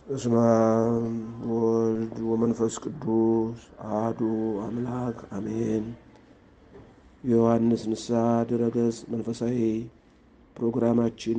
በስመ አብ ወወልድ ወመንፈስ ቅዱስ አሐዱ አምላክ አሜን። የዮሐንስ ንስሐ ድረገጽ መንፈሳዊ ፕሮግራማችን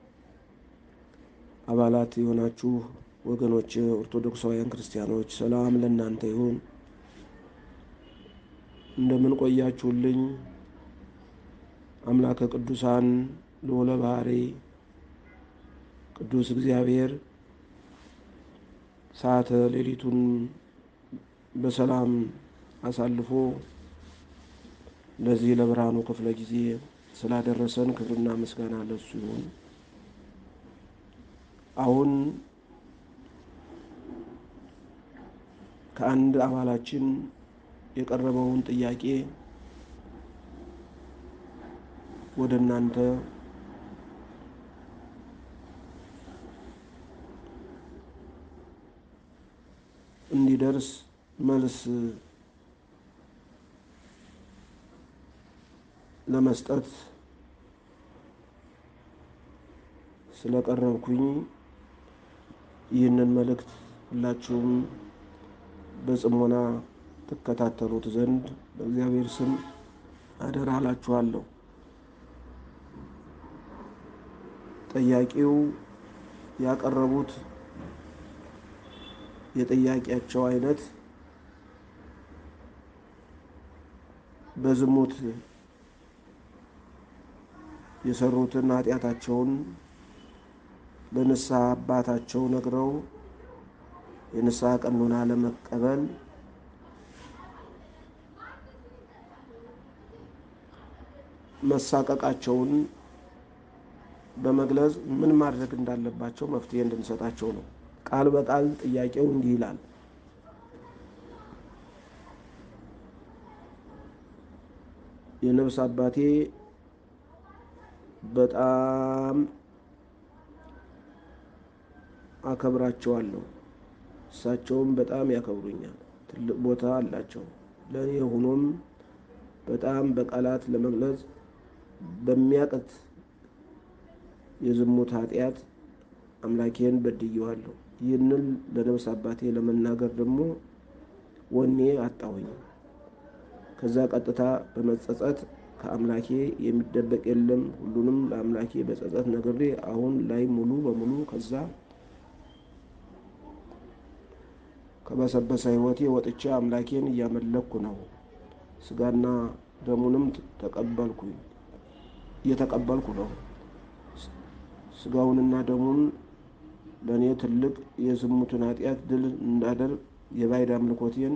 አባላት የሆናችሁ ወገኖች ኦርቶዶክሳውያን ክርስቲያኖች ሰላም ለእናንተ ይሁን። እንደምን ቆያችሁልኝ? አምላከ ቅዱሳን ልዑለ ባሕርይ ቅዱስ እግዚአብሔር ሰዓተ ሌሊቱን በሰላም አሳልፎ ለዚህ ለብርሃኑ ክፍለ ጊዜ ስላደረሰን ክብርና ምስጋና ለሱ ይሁን። አሁን ከአንድ አባላችን የቀረበውን ጥያቄ ወደ እናንተ እንዲደርስ መልስ ለመስጠት ስለቀረብኩኝ ይህንን መልእክት ሁላችሁም በጽሞና ትከታተሉት ዘንድ በእግዚአብሔር ስም አደራ እላችኋለሁ። ጠያቂው ያቀረቡት የጥያቄያቸው አይነት በዝሙት የሰሩትን ኃጢአታቸውን ለንስሐ አባታቸው ነግረው የንስሐ ቀኖና ለመቀበል መሳቀቃቸውን በመግለጽ ምን ማድረግ እንዳለባቸው መፍትሄ እንድንሰጣቸው ነው። ቃል በቃል ጥያቄው እንዲህ ይላል። የነፍስ አባቴ በጣም አከብራቸዋለሁ፣ እሳቸውም በጣም ያከብሩኛል። ትልቅ ቦታ አላቸው ለእኔ። ሆኖም በጣም በቃላት ለመግለጽ በሚያቅት የዝሙት ኃጢአት አምላኬን በድየዋለሁ። ይህንን ለነፍስ አባቴ ለመናገር ደግሞ ወኔ አጣሁኝ። ከዛ ቀጥታ በመጸጸት ከአምላኬ የሚደበቅ የለም፣ ሁሉንም ለአምላኬ በጸጸት ነግሬ አሁን ላይ ሙሉ በሙሉ ከዛ ከበሰበሰ ሕይወቴ ወጥቼ አምላኬን እያመለኩ ነው። ስጋና ደሙንም ተቀበልኩኝ እየተቀበልኩ ነው። ስጋውንና ደሙን ለእኔ ትልቅ የዝሙትን ኃጢአት ድል እንዳደርግ የባዕድ አምልኮቴን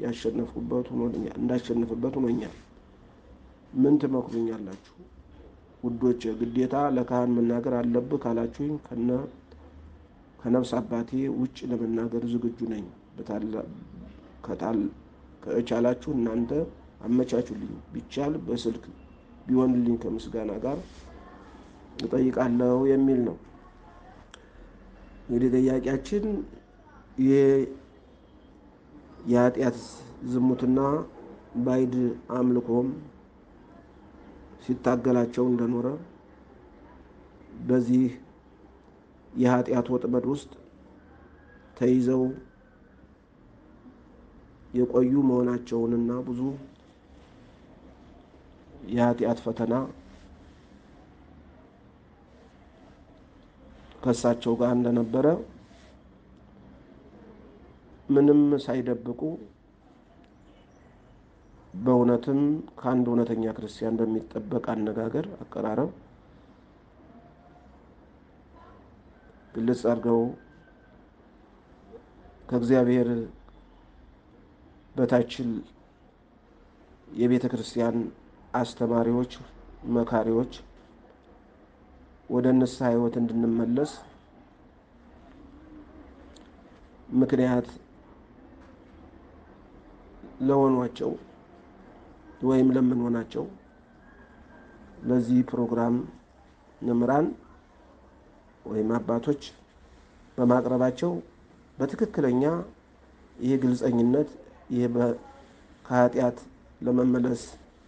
እንዳሸንፍበት ሆኖኛል። ምን ትመክሩኛላችሁ ውዶች? ግዴታ ለካህን መናገር አለብህ ካላችሁኝ ከነፍስ አባቴ ውጭ ለመናገር ዝግጁ ነኝ። ከቻላችሁ እናንተ አመቻቹልኝ። ቢቻል በስልክ ቢሆንልኝ ከምስጋና ጋር እጠይቃለሁ የሚል ነው። እንግዲህ ጥያቄያችን ይህ የኃጢአት ዝሙትና ባዕድ አምልኮም ሲታገላቸው እንደኖረ በዚህ የኃጢአት ወጥመድ ውስጥ ተይዘው የቆዩ መሆናቸውንና ብዙ የኃጢአት ፈተና ከእሳቸው ጋር እንደነበረ ምንም ሳይደብቁ በእውነትም ከአንድ እውነተኛ ክርስቲያን በሚጠበቅ አነጋገር፣ አቀራረብ ግልጽ አድርገው ከእግዚአብሔር በታች የቤተ ክርስቲያን አስተማሪዎች፣ መካሪዎች ወደ ንስሐ ሕይወት እንድንመለስ ምክንያት ለሆኗቸው ወይም ለምንሆናቸው ለዚህ ፕሮግራም መምህራን ወይም አባቶች በማቅረባቸው በትክክለኛ ይህ ግልጸኝነት ይህ ከኃጢአት ለመመለስ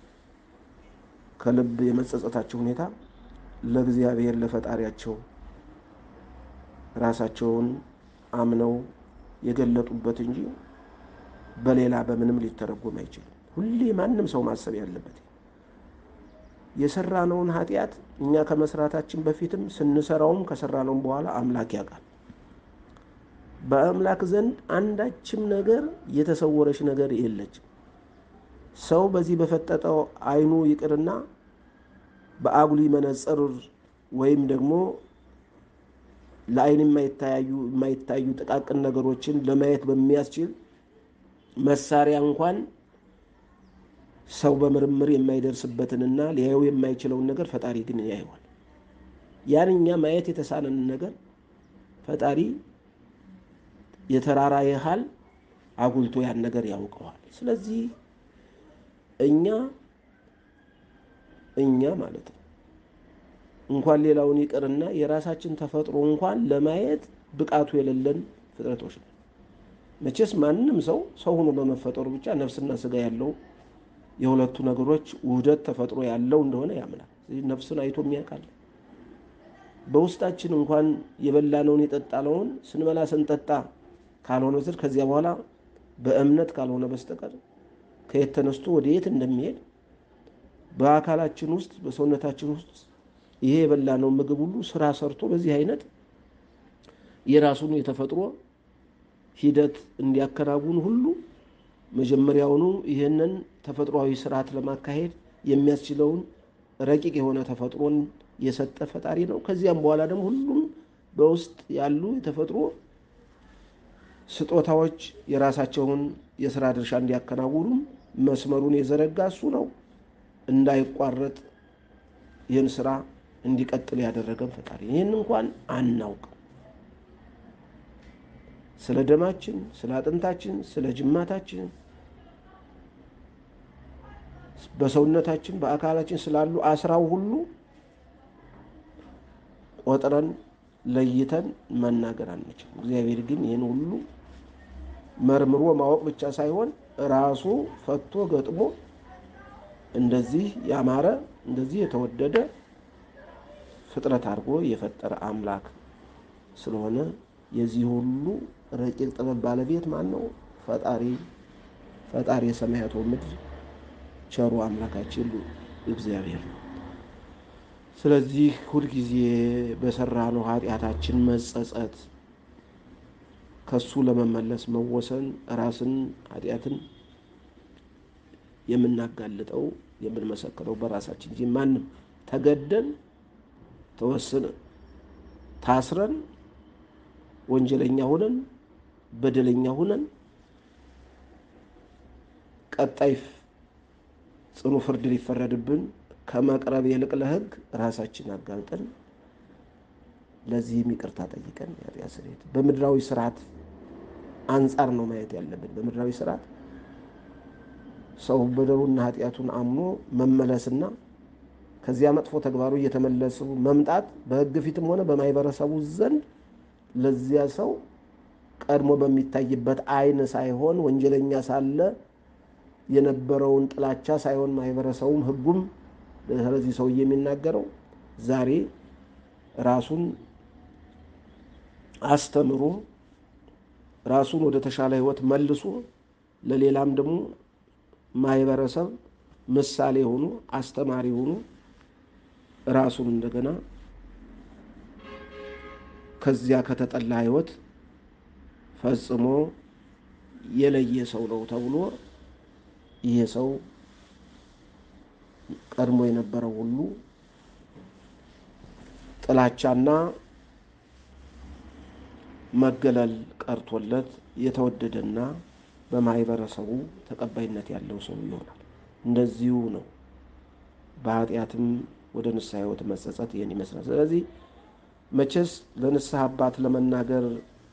ከልብ የመጸጸታቸው ሁኔታ ለእግዚአብሔር ለፈጣሪያቸው ራሳቸውን አምነው የገለጡበት እንጂ በሌላ በምንም ሊተረጎም አይችልም። ሁሌ ማንም ሰው ማሰብ ያለበት የሰራነውን ኃጢአት እኛ ከመስራታችን በፊትም ስንሰራውም ከሰራነውም በኋላ አምላክ ያውቃል። በአምላክ ዘንድ አንዳችም ነገር የተሰወረች ነገር የለችም። ሰው በዚህ በፈጠጠው ዓይኑ ይቅርና በአጉሊ መነጽር ወይም ደግሞ ለዓይን የማይታዩ የማይታዩ ጥቃቅን ነገሮችን ለማየት በሚያስችል መሳሪያ እንኳን ሰው በምርምር የማይደርስበትንና ሊያየው የማይችለውን ነገር ፈጣሪ ግን ያየዋል። ያን እኛ ማየት የተሳነንን ነገር ፈጣሪ የተራራ ያህል አጉልቶ ያን ነገር ያውቀዋል። ስለዚህ እኛ እኛ ማለት ነው እንኳን ሌላውን ይቅርና የራሳችን ተፈጥሮ እንኳን ለማየት ብቃቱ የሌለን ፍጥረቶች ነው። መቼስ ማንም ሰው ሰው ሆኖ በመፈጠሩ ብቻ ነፍስና ስጋ ያለው የሁለቱ ነገሮች ውህደት ተፈጥሮ ያለው እንደሆነ ያምናል። ነፍስን አይቶ የሚያውቃል። በውስጣችን እንኳን የበላነውን የጠጣነውን ስንበላ ስንጠጣ ካልሆነ በስተቀር ከዚያ በኋላ በእምነት ካልሆነ በስተቀር ከየት ተነስቶ ወደ የት እንደሚሄድ በአካላችን ውስጥ በሰውነታችን ውስጥ ይሄ የበላነው ምግብ ሁሉ ስራ ሰርቶ በዚህ አይነት የራሱን የተፈጥሮ ሂደት እንዲያከናውን ሁሉ መጀመሪያውኑ ይህንን ተፈጥሯዊ ስርዓት ለማካሄድ የሚያስችለውን ረቂቅ የሆነ ተፈጥሮን የሰጠ ፈጣሪ ነው። ከዚያም በኋላ ደግሞ ሁሉም በውስጥ ያሉ የተፈጥሮ ስጦታዎች የራሳቸውን የስራ ድርሻ እንዲያከናውኑም መስመሩን የዘረጋ እሱ ነው። እንዳይቋረጥ ይህን ስራ እንዲቀጥል ያደረገን ፈጣሪ ይህን እንኳን አናውቅም። ስለ ደማችን፣ ስለ አጥንታችን፣ ስለ ጅማታችን፣ በሰውነታችን በአካላችን ስላሉ አስራው ሁሉ ቆጥረን ለይተን መናገር አንችልም። እግዚአብሔር ግን ይህን ሁሉ መርምሮ ማወቅ ብቻ ሳይሆን ራሱ ፈቶ ገጥሞ እንደዚህ ያማረ እንደዚህ የተወደደ ፍጥረት አድርጎ የፈጠረ አምላክ ስለሆነ የዚህ ሁሉ ረቂቅ ጥበብ ባለቤት ማን ነው? ፈጣሪ ፈጣሪ የሰማያት ምድር ቸሩ አምላካችን እግዚአብሔር ነው። ስለዚህ ሁልጊዜ በሰራነው ኃጢአታችን መጸጸት፣ ከሱ ለመመለስ መወሰን፣ ራስን ኃጢአትን የምናጋልጠው የምንመሰክረው በራሳችን እንጂ ማንም ተገደን ተወስነን ታስረን ወንጀለኛ ሁነን በደለኛ ሁነን ቀጣይ ጽኑ ፍርድ ሊፈረድብን ከመቅረብ ይልቅ ለሕግ ራሳችን አጋልጠን ለዚህም ይቅርታ ጠይቀን የኃጢአት ስርየት በምድራዊ ስርዓት አንጻር ነው ማየት ያለብን። በምድራዊ ስርዓት ሰው በደሉና ኃጢአቱን አምኖ መመለስና ከዚያ መጥፎ ተግባሩ እየተመለሱ መምጣት በሕግ ፊትም ሆነ በማህበረሰቡ ዘንድ ለዚያ ሰው ቀድሞ በሚታይበት ዓይን ሳይሆን ወንጀለኛ ሳለ የነበረውን ጥላቻ ሳይሆን ማህበረሰቡም ሕጉም ስለዚህ ሰውዬ የሚናገረው ዛሬ ራሱን አስተምሮ ራሱን ወደ ተሻለ ሕይወት መልሶ ለሌላም ደግሞ ማህበረሰብ ምሳሌ ሆኖ አስተማሪ ሆኖ ራሱን እንደገና ከዚያ ከተጠላ ሕይወት ፈጽሞ የለየ ሰው ነው ተብሎ ይሄ ሰው ቀድሞ የነበረው ሁሉ ጥላቻና መገለል ቀርቶለት የተወደደና በማህበረሰቡ ተቀባይነት ያለው ሰው ይሆናል። እንደዚሁ ነው። በኃጢአትም ወደ ንስሐ ሕይወት መጸጸት ይህን ይመስላል። ስለዚህ መቼስ ለንስሐ አባት ለመናገር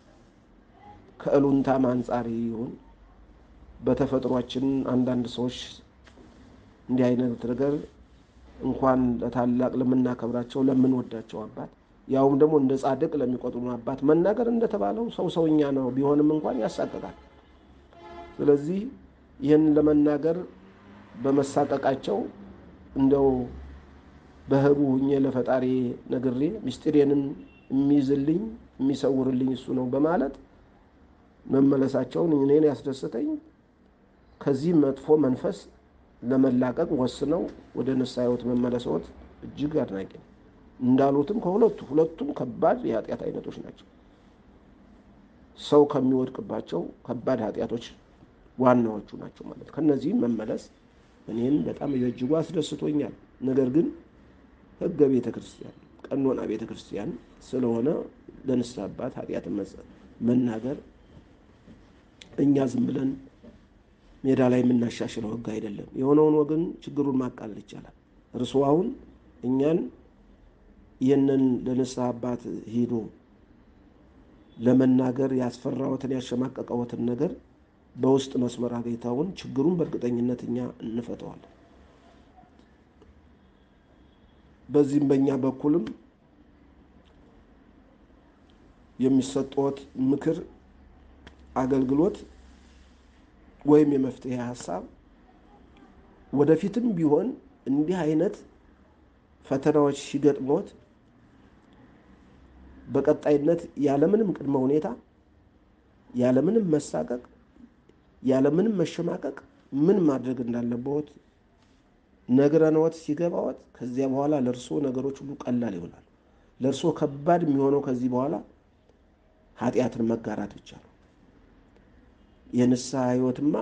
ከእሉንታም አንጻር ይሁን በተፈጥሯችን አንዳንድ ሰዎች እንዲህ አይነት ነገር እንኳን ለታላቅ ለምናከብራቸው ለምንወዳቸው አባት ያውም ደግሞ እንደ ጻድቅ ለሚቆጥሩ አባት መናገር እንደተባለው ሰው ሰውኛ ነው ቢሆንም እንኳን ያሳቅቃል። ስለዚህ ይህን ለመናገር በመሳቀቃቸው እንደው በህቡ ሁኜ ለፈጣሪ ነግሬ ምስጢሬንን የሚይዝልኝ የሚሰውርልኝ እሱ ነው በማለት መመለሳቸውን እኔን ያስደስተኝ ከዚህ መጥፎ መንፈስ ለመላቀቅ ወስነው ወደ ንስሐ ሕይወት መመለስዎት እጅግ አድናቂ ነው። እንዳሉትም ከሁለቱ ሁለቱም ከባድ የኃጢአት አይነቶች ናቸው። ሰው ከሚወድቅባቸው ከባድ ኃጢአቶች ዋናዎቹ ናቸው ማለት ከነዚህም መመለስ እኔን በጣም በእጅጉ አስደስቶኛል። ነገር ግን ሕገ ቤተ ክርስቲያን ቀኖና ቤተ ክርስቲያን ስለሆነ ለንስሐ አባት ኃጢአትን መናገር እኛ ዝም ብለን ሜዳ ላይ የምናሻሽለው ሕግ አይደለም። የሆነውን ወገን ችግሩን ማቃለል ይቻላል። እርስዎ አሁን እኛን ይህንን ለንስሐ አባት ሂዶ ለመናገር ያስፈራዎትን ያሸማቀቀዎትን ነገር በውስጥ መስመር አገኝተውን ችግሩን በእርግጠኝነት እኛ እንፈተዋለን። በዚህም በእኛ በኩልም የሚሰጠዎት ምክር፣ አገልግሎት ወይም የመፍትሄ ሀሳብ ወደፊትም ቢሆን እንዲህ አይነት ፈተናዎች ሲገጥሞት በቀጣይነት ያለምንም ቅድመ ሁኔታ ያለምንም መሳቀቅ ያለምንም መሸማቀቅ ምን ማድረግ እንዳለበት ነግረንዎት ሲገባዎት ከዚያ በኋላ ለእርስዎ ነገሮች ሁሉ ቀላል ይሆናል። ለእርስዎ ከባድ የሚሆነው ከዚህ በኋላ ኃጢአትን መጋራት ብቻ ነው። የንስሐ ሕይወትማ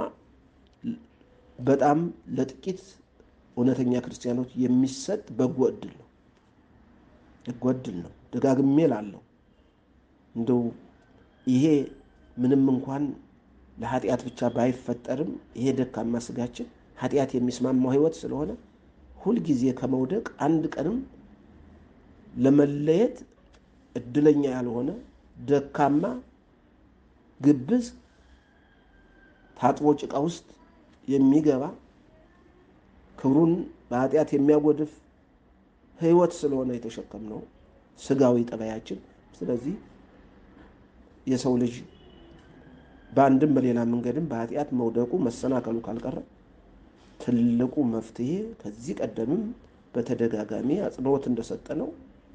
በጣም ለጥቂት እውነተኛ ክርስቲያኖች የሚሰጥ በጎ እድል ነው። በጎ እድል ነው። ደጋግሜ ላለው እንደው ይሄ ምንም እንኳን ለኃጢአት ብቻ ባይፈጠርም ይሄ ደካማ ስጋችን ኃጢአት የሚስማማው ሕይወት ስለሆነ ሁልጊዜ ከመውደቅ አንድ ቀንም ለመለየት እድለኛ ያልሆነ ደካማ ግብዝ ታጥቦ ጭቃ ውስጥ የሚገባ ክብሩን በኃጢአት የሚያጎድፍ ሕይወት ስለሆነ የተሸከምነው ስጋዊ ጠባያችን። ስለዚህ የሰው ልጅ በአንድም በሌላ መንገድም በኃጢአት መውደቁ መሰናከሉ ካልቀረ ትልቁ መፍትሄ ከዚህ ቀደምም በተደጋጋሚ አጽንኦት እንደሰጠ ነው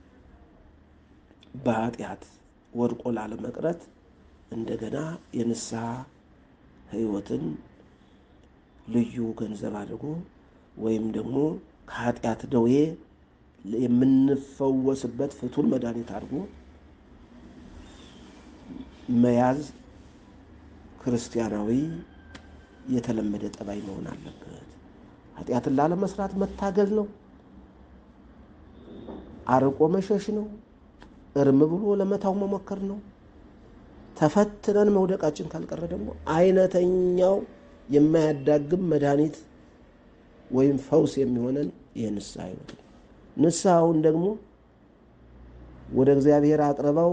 በኃጢአት ወድቆ ላለመቅረት እንደገና የንስሐ ሕይወትን ልዩ ገንዘብ አድርጎ ወይም ደግሞ ከኃጢአት ደዌ የምንፈወስበት ፍቱን መድኃኒት አድርጎ መያዝ ክርስቲያናዊ የተለመደ ጠባይ መሆን አለበት። ኃጢአትን ላለመስራት መታገል ነው። አርቆ መሸሽ ነው። እርም ብሎ ለመታው መሞከር ነው። ተፈትነን መውደቃችን ካልቀረ ደግሞ አይነተኛው የማያዳግም መድኃኒት ወይም ፈውስ የሚሆነን የንስሐ ሕይወት ነው። ንስሐውን ደግሞ ወደ እግዚአብሔር አቅርበው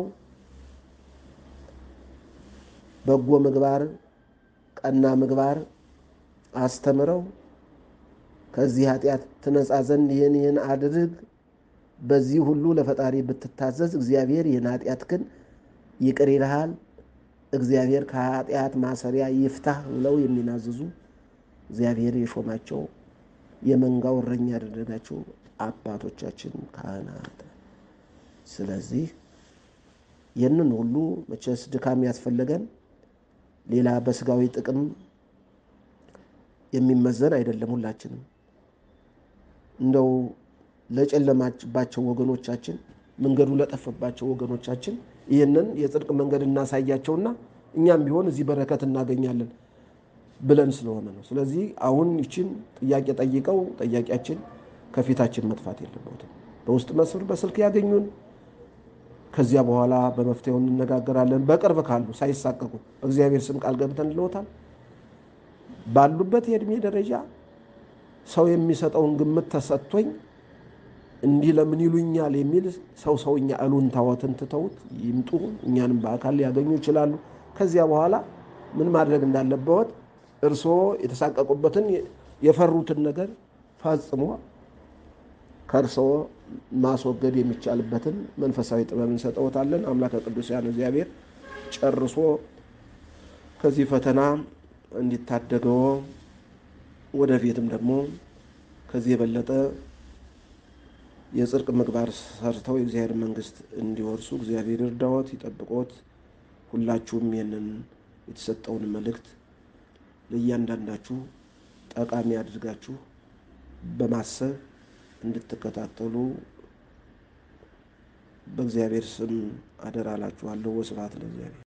በጎ ምግባር፣ ቀና ምግባር አስተምረው ከዚህ ኃጢአት ትነጻ ዘንድ ይህን ይህን አድርግ፣ በዚህ ሁሉ ለፈጣሪ ብትታዘዝ እግዚአብሔር ይህን ኃጢአትህን ይቅር ይልሃል፣ እግዚአብሔር ከኃጢአት ማሰሪያ ይፍታህ ብለው የሚናዝዙ እግዚአብሔር የሾማቸው የመንጋው እረኛ ያደረጋቸው አባቶቻችን ካህናት። ስለዚህ ይህንን ሁሉ መቼስ ድካም ያስፈለገን ሌላ በስጋዊ ጥቅም የሚመዘን አይደለም። ሁላችንም እንደው ለጨለማባቸው ወገኖቻችን፣ መንገዱ ለጠፈባቸው ወገኖቻችን ይህንን የጽድቅ መንገድ እናሳያቸውና እኛም ቢሆን እዚህ በረከት እናገኛለን ብለን ስለሆነ ነው። ስለዚህ አሁን ይችን ጥያቄ ጠይቀው ጠያቂያችን ከፊታችን መጥፋት የለበትም። በውስጥ መስመር በስልክ ያገኙን። ከዚያ በኋላ በመፍትሄው እንነጋገራለን። በቅርብ ካሉ ሳይሳቀቁ በእግዚአብሔር ስም ቃል ገብተን ልዎታል። ባሉበት የእድሜ ደረጃ ሰው የሚሰጠውን ግምት ተሰጥቶኝ እንዲህ ለምን ይሉኛል የሚል ሰው ሰውኛ እሉንታዎትን ትተውት ይምጡ። እኛንም በአካል ሊያገኙ ይችላሉ። ከዚያ በኋላ ምን ማድረግ እንዳለበት እርስዎ የተሳቀቁበትን የፈሩትን ነገር ፈጽሞ ከእርስዎ ማስወገድ የሚቻልበትን መንፈሳዊ ጥበብ እንሰጠዎታለን። አምላከ ቅዱሳን እግዚአብሔር ጨርሶ ከዚህ ፈተና እንዲታደገው ወደፊትም ደግሞ ከዚህ የበለጠ የጽድቅ ምግባር ሰርተው የእግዚአብሔር መንግሥት እንዲወርሱ እግዚአብሔር ይርዳዎት፣ ይጠብቆት። ሁላችሁም ይህንን የተሰጠውን መልእክት ለእያንዳንዳችሁ ጠቃሚ አድርጋችሁ በማሰብ እንድትከታተሉ በእግዚአብሔር ስም አደራ እላችኋለሁ። ወስብሐት ለእግዚአብሔር።